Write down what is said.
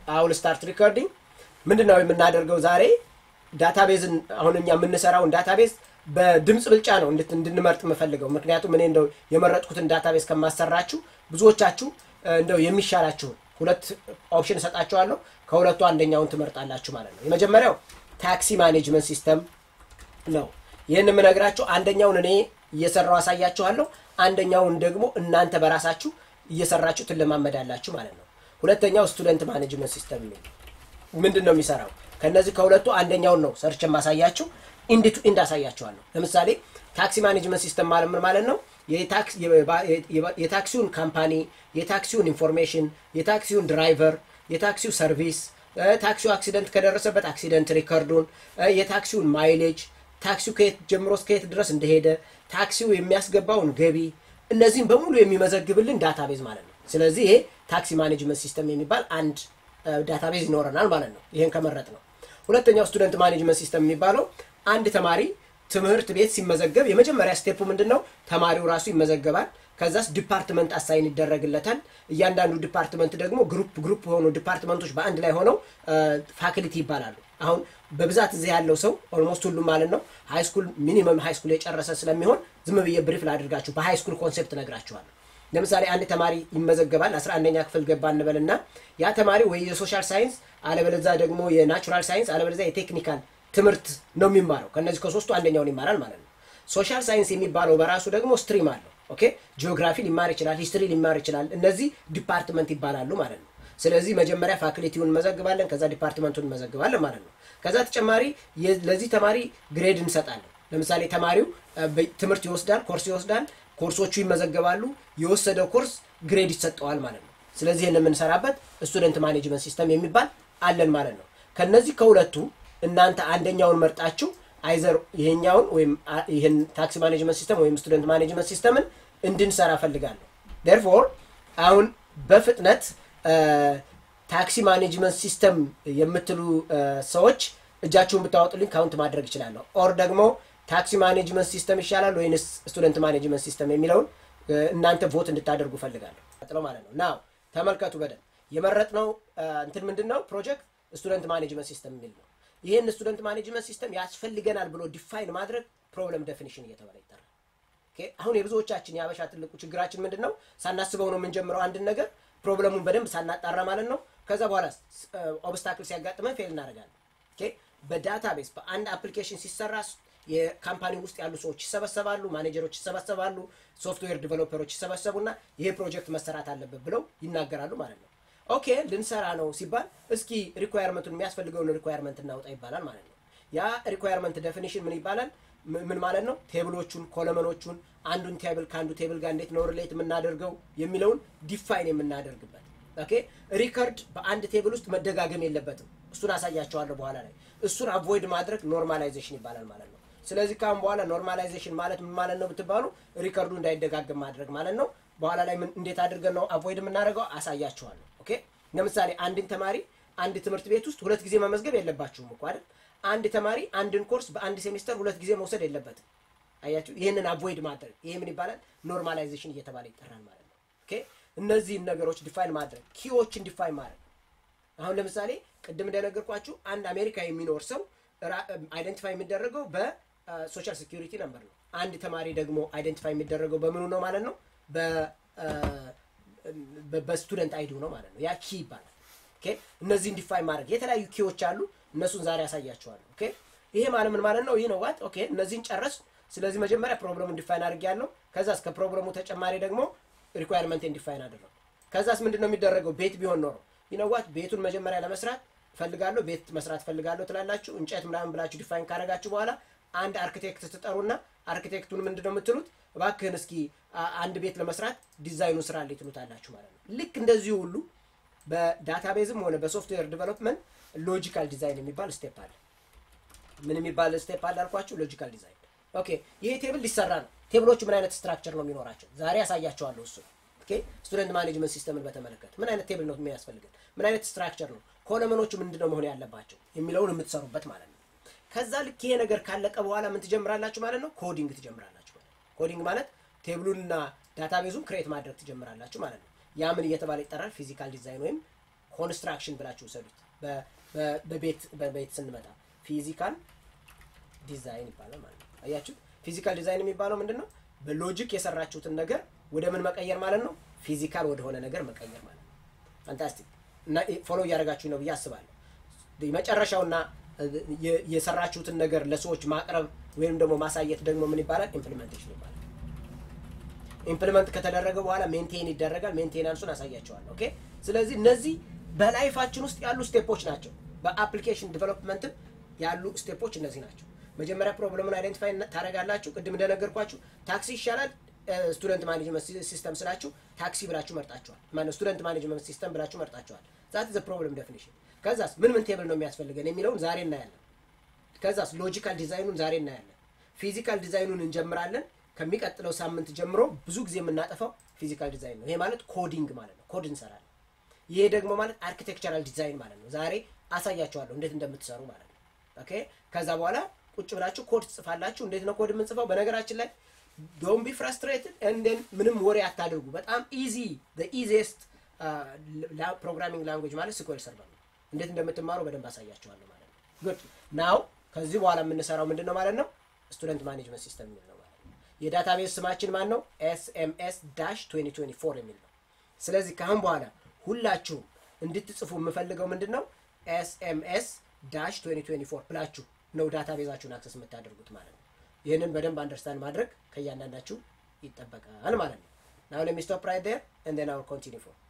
አሁን ስታርት ሪኮርዲንግ ምንድን ነው የምናደርገው ዛሬ ዳታቤዝን አሁን እኛ የምንሰራውን ዳታቤዝ በድምፅ ብልጫ ነው እንድት- እንድንመርጥ የምፈልገው ምክንያቱም እኔ እንደው የመረጥኩትን ዳታቤዝ ከማሰራችሁ ብዙዎቻችሁ እ፣ እንደው የሚሻላችሁን ሁለት ኦፕሽን እሰጣችኋለሁ ከሁለቱ አንደኛውን ትመርጣላችሁ ማለት ነው የመጀመሪያው ታክሲ ማኔጅመንት ሲስተም ነው ይህን የምነግራችሁ አንደኛውን እኔ እየሰራው አሳያችኋለሁ አንደኛውን ደግሞ እናንተ በራሳችሁ እየሰራችሁ ትለማመዳላችሁ ማለት ነው ሁለተኛው ስቱደንት ማኔጅመንት ሲስተም የሚል ምንድን ነው የሚሰራው ከነዚህ ከሁለቱ አንደኛውን ነው ሰርች የማሳያችሁ ኢንድ ቱ ኢንድ አሳያችኋለሁ ለምሳሌ ታክሲ ማኔጅመንት ሲስተም ማለት ምን ማለት ነው የታክስ- የባ- የባ- የታክሲውን ካምፓኒ የታክሲውን ኢንፎርሜሽን የታክሲውን ድራይቨር የታክሲው ሰርቪስ እ፣ ታክሲው አክሲደንት ከደረሰበት አክሲደንት ሪከርዱን እ፣ የታክሲውን ማይሌጅ ታክሲው ከየት ጀምሮ እስከ የት ድረስ እንደሄደ ታክሲው የሚያስገባውን ገቢ እነዚህም በሙሉ የሚመዘግብልን ዳታቤዝ ማለት ነው ስለዚህ ይሄ ታክሲ ማኔጅመንት ሲስተም የሚባል አንድ ዳታቤዝ ይኖረናል ማለት ነው ይሄን ከመረጥ ነው ሁለተኛው ስቱደንት ማኔጅመንት ሲስተም የሚባለው አንድ ተማሪ ትምህርት ቤት ሲመዘገብ የመጀመሪያ ስቴፑ ምንድን ነው ተማሪው ራሱ ይመዘገባል ከዛስ ዲፓርትመንት አሳይን ይደረግለታል እያንዳንዱ ዲፓርትመንት ደግሞ ግሩፕ ግሩፕ ሆኑ ዲፓርትመንቶች በአንድ ላይ ሆነው ፋክልቲ ይባላሉ አሁን በብዛት እዚህ ያለው ሰው ኦልሞስት ሁሉም ማለት ነው ሃይስኩል ሚኒመም ሃይስኩል የጨረሰ ስለሚሆን ዝም ብዬ ብሪፍ ላድርጋችሁ በሃይስኩል ኮንሴፕት ነግራችኋለሁ ለምሳሌ አንድ ተማሪ ይመዘገባል 11ኛ ክፍል ገባ እንበልና ያ ተማሪ ወይ የሶሻል ሳይንስ አለበለዛ ደግሞ የናቹራል ሳይንስ አለበለዛ የቴክኒካል ትምህርት ነው የሚማረው ከነዚህ ከሶስቱ አንደኛውን ይማራል ማለት ነው ሶሻል ሳይንስ የሚባለው በራሱ ደግሞ ስትሪም አለው ኦኬ ጂኦግራፊ ሊማር ይችላል ሂስትሪ ሊማር ይችላል እነዚህ ዲፓርትመንት ይባላሉ ማለት ነው ስለዚህ መጀመሪያ ፋክልቲውን እንመዘግባለን ከዛ ዲፓርትመንቱን እንመዘግባለን ማለት ነው ከዛ ተጨማሪ የ- ለዚህ ተማሪ ግሬድ እንሰጣለን ለምሳሌ ተማሪው እ፣ በ- ትምህርት ይወስዳል ኮርስ ይወስዳል ኮርሶቹ ይመዘገባሉ የወሰደው ኮርስ ግሬድ ይሰጠዋል ማለት ነው ስለዚህ ይህን የምንሰራበት ስቱደንት ማኔጅመንት ሲስተም የሚባል አለን ማለት ነው ከነዚህ ከሁለቱ እናንተ አንደኛውን መርጣችሁ አይዘር ይሄኛውን ወይም አ- ይህን ታክሲ ማኔጅመንት ሲስተም ወይም ስቱደንት ማኔጅመንት ሲስተምን እንድንሰራ ፈልጋለሁ ደርፎር አሁን በፍጥነት እ፣ ታክሲ ማኔጅመንት ሲስተም የምትሉ እ፣ ሰዎች እጃችሁን ብታወጡልኝ ካውንት ማድረግ ይችላለሁ ኦር ደግሞ ታክሲ ማኔጅመንት ሲስተም ይሻላል ወይንስ ስቱደንት ማኔጅመንት ሲስተም የሚለውን እ፣ እናንተ ቮት እንድታደርጉ ፈልጋለሁ ቀጥለው ማለት ነው ናው ተመልከቱ በደንብ የመረጥነው እ፣ እንትን ምንድን ነው ፕሮጀክት ስቱደንት ማኔጅመንት ሲስተም የሚል ነው ይህን ስቱደንት ማኔጅመንት ሲስተም ያስፈልገናል ብሎ ዲፋይን ማድረግ ፕሮብለም ዴፊኒሽን እየተባለ ይጠራል ኦኬ፣ አሁን የብዙዎቻችን የአበሻ ትልቁ ችግራችን ምንድን ነው ሳናስበው ነው የምንጀምረው አንድን ነገር ፕሮብለሙን በደንብ ሳናጣራ ማለት ነው ከዛ በኋላ ኦብስታክል ሲያጋጥመን ፌል እናደርጋለን ኦኬ፣ በዳታቤዝ በአንድ አፕሊኬሽን ሲሰራ የካምፓኒ ውስጥ ያሉ ሰዎች ይሰበሰባሉ ማኔጀሮች ይሰበሰባሉ ሶፍትዌር ዲቨሎፐሮች ይሰበሰቡና ይሄ ፕሮጀክት መሰራት አለበት ብለው ይናገራሉ ማለት ነው ኦኬ ልንሰራ ነው ሲባል እስኪ ሪኳየርመንቱን የሚያስፈልገውን ሪኳየርመንት እናውጣ ይባላል ማለት ነው ያ ሪኳየርመንት ዴፊኒሽን ምን ይባላል ም- ምን ማለት ነው ቴብሎቹን ኮለመኖቹን አንዱን ቴብል ከአንዱ ቴብል ጋር እንዴት ነው ሪሌት የምናደርገው የሚለውን ዲፋይን የምናደርግበት ኦኬ ሪከርድ በአንድ ቴብል ውስጥ መደጋገም የለበትም እሱን አሳያቸዋለሁ በኋላ ላይ እሱን አቮይድ ማድረግ ኖርማላይዜሽን ይባላል ማለት ነው ስለዚህ ካሁን በኋላ ኖርማላይዜሽን ማለት ምን ማለት ነው ብትባሉ ሪከርዱ እንዳይደጋገም ማድረግ ማለት ነው በኋላ ላይ ምን- እንዴት አድርገን ነው አቮይድ የምናደርገው አሳያችኋለሁ ኦኬ ለምሳሌ አንድን ተማሪ አንድ ትምህርት ቤት ውስጥ ሁለት ጊዜ መመዝገብ የለባችሁም እኮ አይደል አንድ ተማሪ አንድን ኮርስ በአንድ ሴሚስተር ሁለት ጊዜ መውሰድ የለበትም አያችሁ ይህንን አቮይድ ማድረግ ይሄ ምን ይባላል ኖርማላይዜሽን እየተባለ ይጠራል ማለት ነው ኦኬ እነዚህን ነገሮች ዲፋይን ማድረግ ኪዎችን ዲፋይን ማድረግ አሁን ለምሳሌ ቅድም እንደነገርኳችሁ አንድ አሜሪካ የሚኖር ሰው አይደንቲፋይ የሚደረገው በሶሻል ሴኪሪቲ ነምበር ነው አንድ ተማሪ ደግሞ አይደንቲፋይ የሚደረገው በምኑ ነው ማለት ነው በ- በ- በስቱደንት አይዲው ነው ማለት ነው ያ ኪ ይባላል ኦኬ እነዚህን ዲፋይን ማድረግ የተለያዩ ኪዎች አሉ እነሱን ዛሬ ያሳያቸዋለሁ ኦኬ ይሄ ማለት ምን ማለት ነው ይህ ነው ዋት ኦኬ እነዚህን ጨረስ ስለዚህ መጀመሪያ ፕሮብለሙን ዲፋይን አድርግ ያለው ከዛስ ከፕሮብለሙ ተጨማሪ ደግሞ ሪኳየርመንቴን ዲፋይን አድርገው ከዛስ ምንድን ነው የሚደረገው ቤት ቢሆን ኖሮ ይነዋት ቤቱን መጀመሪያ ለመስራት ፈልጋለሁ ቤት መስራት ፈልጋለሁ ትላላችሁ እንጨት ምናምን ብላችሁ ዲፋይን ካደረጋችሁ በኋላ አንድ አርክቴክት ትጠሩና አርክቴክቱን ምንድን ነው የምትሉት እባክህን እስኪ አ- አንድ ቤት ለመስራት ዲዛይኑን ስራ ላይ ትሉታላችሁ ማለት ነው ልክ እንደዚሁ ሁሉ በዳታቤዝም ሆነ በሶፍትዌር ዲቨሎፕመንት ሎጂካል ዲዛይን የሚባል ስቴፕ አለ ምን የሚባል ስቴፕ አለ አልኳችሁ ሎጂካል ዲዛይን ኦኬ ይሄ ቴብል ሊሰራ ነው ቴብሎቹ ምን አይነት ስትራክቸር ነው የሚኖራቸው ዛሬ ያሳያቸዋለሁ እሱ ኦኬ ስቱደንት ማኔጅመንት ሲስተምን በተመለከተ ምን አይነት ቴብል ነው የሚያስፈልገን ምን አይነት ስትራክቸር ነው ኮለመኖቹ ምንድነው መሆን ያለባቸው የሚለውን የምትሰሩበት ማለት ነው ከዛ ልክ ይሄ ነገር ካለቀ በኋላ ምን ትጀምራላችሁ ማለት ነው ኮዲንግ ትጀምራላችሁ ማለት ነው ኮዲንግ ማለት ቴብሉንና ዳታቤዙን ክሬት ማድረግ ትጀምራላችሁ ማለት ነው ያ ምን እየተባለ ይጠራል ፊዚካል ዲዛይን ወይም ኮንስትራክሽን ብላችሁ ውሰዱት። በቤት በቤት ስንመጣ ፊዚካል ዲዛይን ይባላል ማለት ነው። አያችሁ፣ ፊዚካል ዲዛይን የሚባለው ምንድን ነው? በሎጂክ የሰራችሁትን ነገር ወደ ምን መቀየር ማለት ነው? ፊዚካል ወደሆነ ነገር መቀየር ማለት ነው። ፋንታስቲክ እና ፎሎ እያደረጋችሁ ነው ብዬ አስባለሁ። መጨረሻውና የሰራችሁትን ነገር ለሰዎች ማቅረብ ወይም ደግሞ ማሳየት ደግሞ ምን ይባላል? ኢምፕሊሜንቴሽን ይባላል። ኢምፕሊመንት ከተደረገ በኋላ ሜንቴን ይደረጋል። ሜንቴናንሱን አሳያቸዋል። ኦኬ። ስለዚህ እነዚህ በላይፋችን ውስጥ ያሉ ስቴፖች ናቸው። በአፕሊኬሽን ዲቨሎፕመንትም ያሉ ስቴፖች እነዚህ ናቸው። መጀመሪያ ፕሮብለሙን አይደንቲፋይ ታደርጋላችሁ። ቅድም እንደነገርኳችሁ ታክሲ ይሻላል ስቱደንት ማኔጅመንት ሲስተም ስላችሁ ታክሲ ብላችሁ መርጣችኋል። ማነው ስቱደንት ማኔጅመንት ሲስተም ብላችሁ መርጣችኋል። ዛት ዘ ፕሮብለም ዴፊኒሽን። ከዛስ ምን ምን ቴብል ነው የሚያስፈልገን የሚለውን ዛሬ እናያለን። ከዛስ ሎጂካል ዲዛይኑን ዛሬ እናያለን። ፊዚካል ዲዛይኑን እንጀምራለን። ከሚቀጥለው ሳምንት ጀምሮ ብዙ ጊዜ የምናጠፋው ፊዚካል ዲዛይን ነው። ይሄ ማለት ኮዲንግ ማለት ነው። ኮድ እንሰራለን። ይሄ ደግሞ ማለት አርኪቴክቸራል ዲዛይን ማለት ነው። ዛሬ አሳያችኋለሁ እንዴት እንደምትሰሩ ማለት ነው። ኦኬ። ከዛ በኋላ ቁጭ ብላችሁ ኮድ ትጽፋላችሁ። እንዴት ነው ኮድ የምንጽፈው? በነገራችን ላይ ዶንት ቢ ፍራስትሬትድ እንደን ምንም ወሬ አታድርጉ። በጣም ኢዚ ኢዚስት ፕሮግራሚንግ ላንጉጅ ማለት ስኩዌል ሰርቨር ነው። እንዴት እንደምትማሩ በደንብ አሳያችኋለሁ ማለት ነው። ጉድ ናው ከዚህ በኋላ የምንሰራው ምንድን ነው ማለት ነው? ስቱደንት ማኔጅመንት ሲስተም የሚል ነው ማለት ነው። የዳታቤዝ ስማችን ማን ነው? ኤስኤምኤስ ዳሽ 2024 የሚል ነው። ስለዚህ ከአሁን በኋላ ሁላችሁም እንድትጽፉ የምፈልገው ምንድን ነው? ኤስኤምኤስ ዳሽ 2024 ብላችሁ ነው ዳታቤዛችሁን አክሰስ የምታደርጉት ማለት ነው። ይህንን በደንብ አንደርስታንድ ማድረግ ከእያንዳንዳችሁ ይጠበቃል ማለት ነው። ናው ሌት ሚ ስቶፕ ራይት ዴር ኤንድ ዜን አይ ዊል ኮንቲኒው ፎር